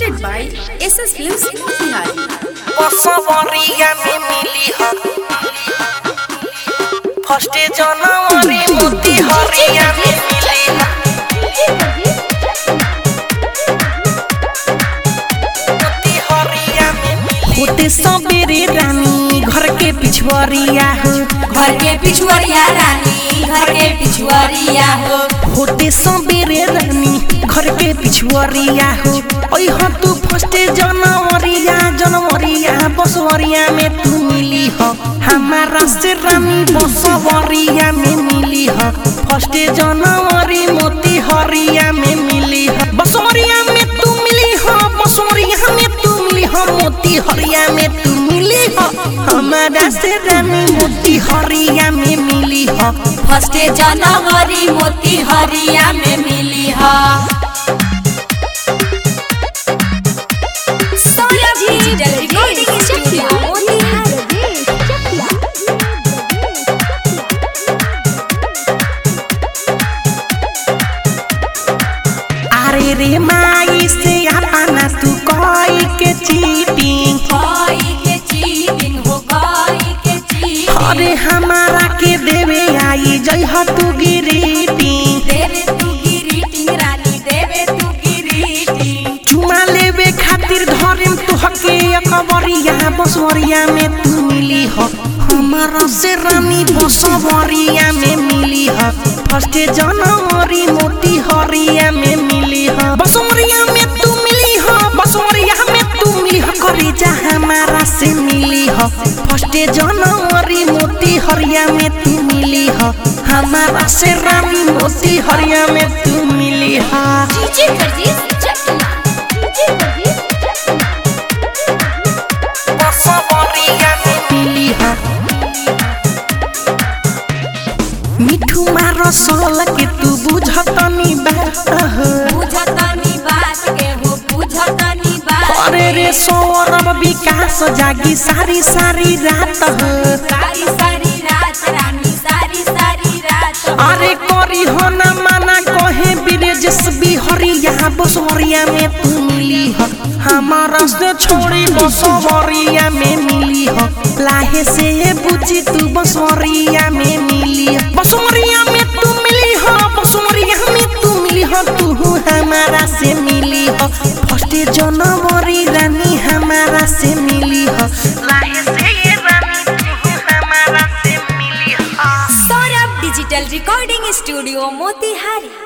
presented by SS Films Motihari. বসবরিয়া মে মিলি হ ফার্স্টে জানুয়ারি মোতি হরিয়া মে মিলি হ मोती हरिया में मिली होते सबेरे रानी घर के पिछुआरिया हो घर के पिछुआरिया रानी घर के पिछुआरिया हो होते सबेरे रानी घर के पिछुआरिया हो ओई हो तू फर्स्टे जनवरिया जनवरिया बसवरिया में तू मिली हो हमारा से रानी बसवरिया में मिली हो फर्स्टे जनवरी मोती हरिया में मिली हो बसवरिया में तू मिली हो बसवरिया में तू मिली हो मोती हरिया में तू मिली हो हमारा से रानी मोती हरिया में मिली हो फर्स्ट जनवरी मोती हरिया में मिली हा अरे रे माई से अपना तू कोई के चीटिंग कोई के चीटिंग हो कोई के चीटिंग अरे हमारा के देवे आई जय हो तू गिरीटिंग देवे तू गिरीटिंग रानी देवे तू गिरीटिंग चुमा लेवे खातिर धरेम तू हके अकबरिया बसवरिया में तू मिली हो हमारा से रानी बसवरिया में मिली हो फर्स्ट जनवरी मोती हरिया में मिली हो बसवरिया में तू मिली हो बसवरिया में तू मिली हो करे जा हमारा से मिली हो फर्स्ट जनवरी मोती हरिया में तू मिली हो हमारा से रानी मोती हरिया में तू मिली हो डीजे प्रदीप चकला डीजे प्रदीप बसवरिया में मिली हो मिठू मारो सोल के तू बुझतनी बात हो बुझतनी बात के हो बुझतनी बात अरे रे सौरभ विकास जागी सारी सारी रात हो सारी सारी रात रानी सारी सारी रात अरे करी हो ना माना कहे ब्रिजेश बिहरिया बसवरिया में तू मिली हो हमारा से छोड़ी बसवरिया में मिली हो लाहे से ये बुझी तू बसवरिया में मिली हो बसवरिया में तू मिली हो बसवरिया में तू मिली हो तू हमारा से मिली हो फर्स्ट जनवरी रानी हमारा से मिली हो लाहे से ये रानी तू हमारा से मिली हो Saurabh digital recording studio Motihari